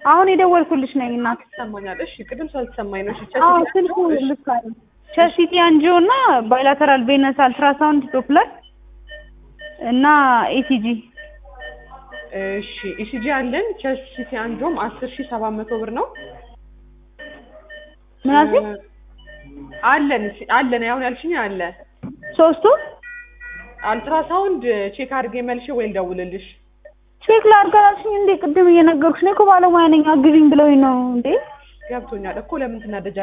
አሁን የደወልኩልሽ ነኝ እናት። ይሰማኛል። እሺ ቅድም ስላልተሰማኝ ነው። እሺ አዎ ቸስቲ ስልኩ እሺ፣ ልክ አለ። ቸስቲ አንጂዮ እና ባይላተራል ቬነስ አልትራሳውንድ ዶፕለር እና ኢሲጂ እሺ ኢሲጂ አለን። ቸስቲ አንጆም አስር ሺህ ሰባት መቶ ብር ነው ምን አልሽኝ? እ፣ አለን አለን። አሁን ያልሽኝ አለ። ሶስቱ አልትራሳውንድ ቼክ አድርጌ መልሼ ወይ ልደውልልሽ። ቼክ ላድርግ አላልሽኝ እንዴ? ቅድም እየነገርኩሽ ነው እኮ ባለሙያ ነኝ አግዥኝ ብለውኝ ነው እንዴ? ገብቶኛል እኮ ለምን ትናደጃለሽ?